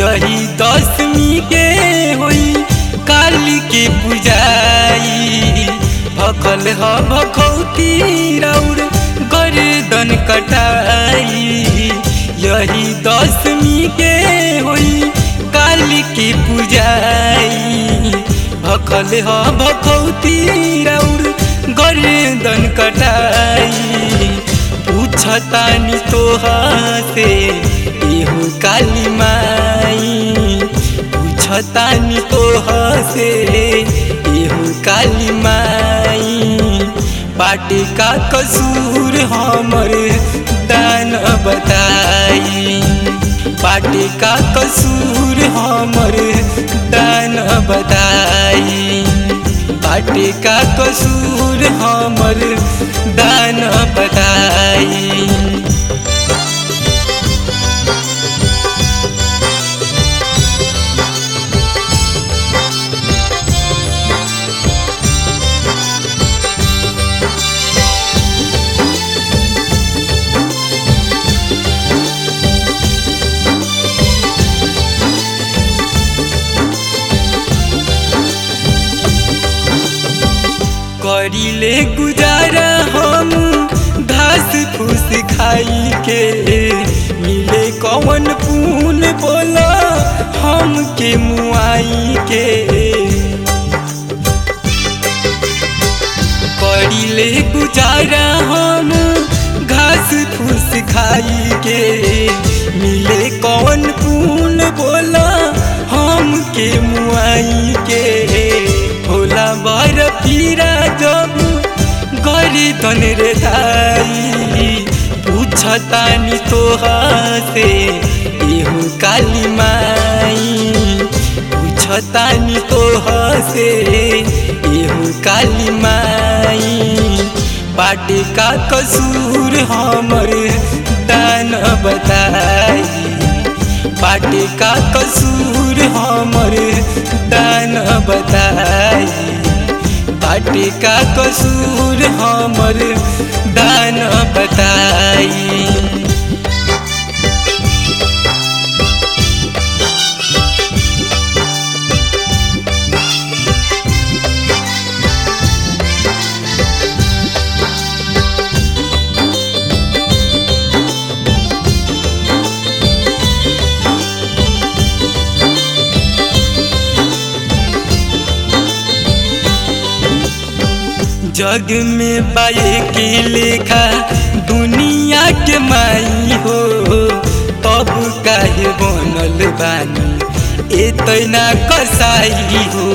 यही दसमी के होई काली के पूजाई भखल ह भखौती राउर गर्दन कटाई यही दसमी के होई काली के पूजाई भखल ह भखौती राउर गर्दन कटाई पूछतानी तोहा से एहू काली माई पूछतानी तोहा से एहू काली माई बाटे का कसूर हमर दान बताई बाटे का कसूर हमर दान बताई बाटे का कसूर हमर दान बताई करीले गुजारा हम घास फूस खाई के मिले कौन पून बोला हम के मुआई के करीले गुजारा हम घास फूस खाई के मिले कौन पून बोला हम के मुआई के होला बर पीरा जब गरी तन रे दाई पूछतानी तोहा से एहू काली माई पूछतानी तोहा से एहू काली माई बाटे का कसूर हमर दान बताई बाटे का कसूर हमर दान बताई बाटे का कसूर हमर दान बताई जग में पाए के लेखा दुनिया के माई हो तब काहे बनल बानी एतना कसाई हो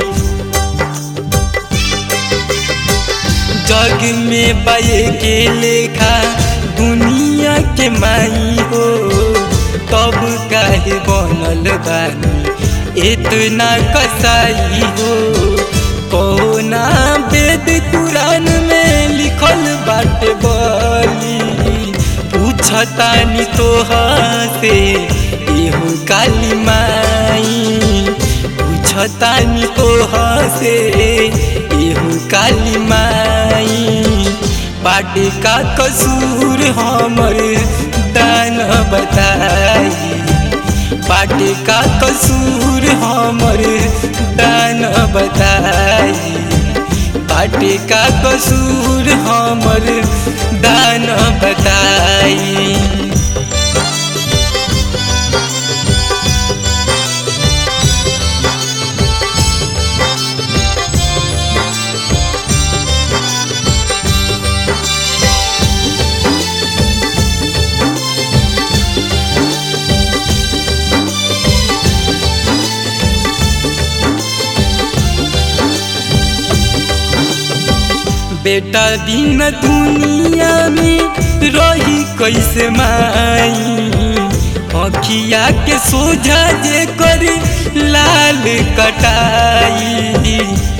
जग में पाए के लेखा दुनिया के माई हो तब काहे बनल बानी इतना कसाई हो कौना वेद पुराण में लिखल बाटे बली पूछतानी तोहा से एहू काली माई पूछतानी तोहा से एहू काली माई बाटे का कसूर हमर दान बताई बाटे का कसूर हमर दान बताई बाटे का कसूर हमर दान बताई बेटा दिन दुनिया में रही कैसे माई अखिया के सोझा जे कर लाल कटाई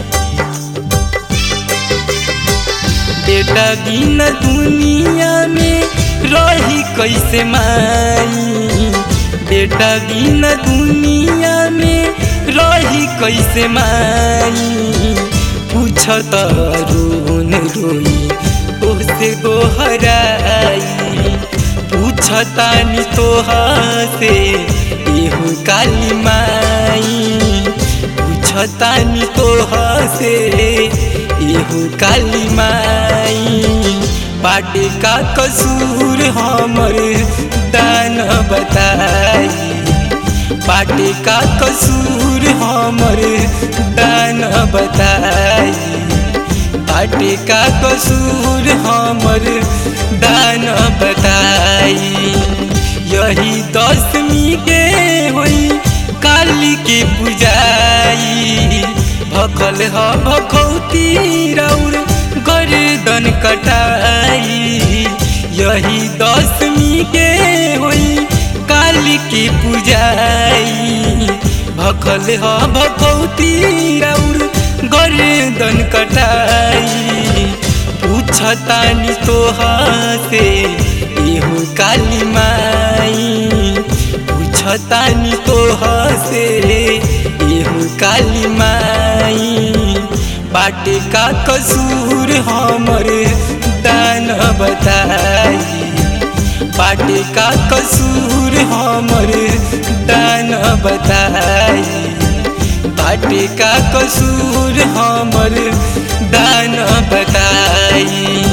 बेटा दिन दुनिया में रही कैसे माई बेटा दिन दुनिया में रही कैसे माई पूछत रोन रोई ओसे गोहराई पूछतानी तोहा से एहू काली माई पूछतानी तो हसे एहू काली माई बाटे का कसूर हमर दान बताई बाटे का कसूर हमर दान बताई बाटे का कसूर हमर दान बताई यही दसमी के होई काली के पूजाई भखल ह भखौती राउर गर्दन कटाई यही दसमी के होई काली की पूजाई भखल ह भखौती राउर गर्दन कटाई पूछतानी तोहा से एहू काली माई पूछतानी तोहा से एहू काली माई बाटे का कसूर हमर दान बताई बाटे का कसूर हमर दान बताई बाटे का कसूर हमर दान बताई